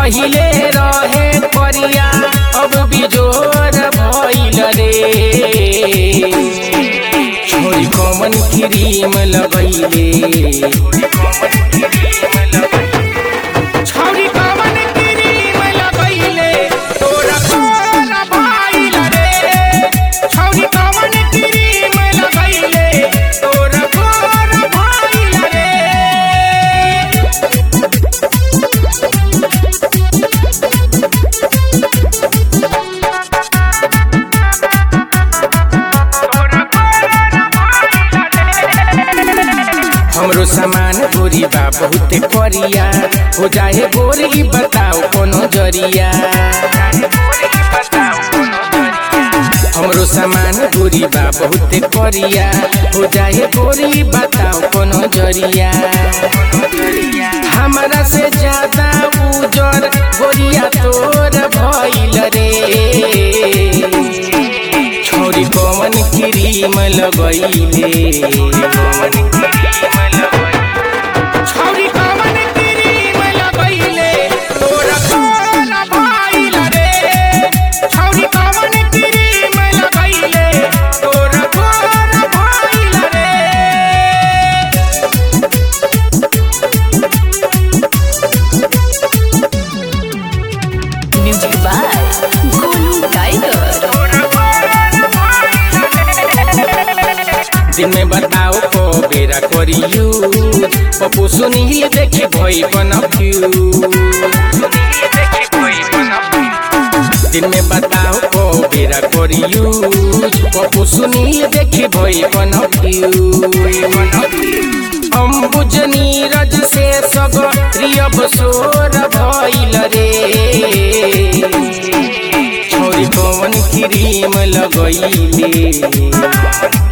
पहिले रहे करिया अब बिजोर भइल रे छोरी कमन क्रीम लगैले छौरी कमन क्रीम लगैले तोरा कोन भइल रे छौरी कमन क्रीम लगैले तोरा कोन भइल रे हमरो सामान गोरी बा बहुते करिया हो जाए गोरी बताओ कोनो जरिया हमरो सामान गोरी बा बहुते करिया हो जाए गोरी बताओ कोनो जरिया हमरा से ज्यादा उजर गोरिया तोर भइल रे छोरी कमन क्रीम लगैले छौरी कमन क्रीम लगैले तोरा कोन भइल रे छौरी कमन क्रीम लगैले तोरा कोन भइल रे Music by Golu Tiger. दिन में बताओ को बेरा करी यूज पप्पू सुनील देखे भई कन्फ्यूज दिन में बताओ को बेरा करी यूज पप्पू सुनील देखे भई कन्फ्यूज अम्बुज नीरज से सगरियब सोर भइल रे छोरी कौन क्रीम लगैले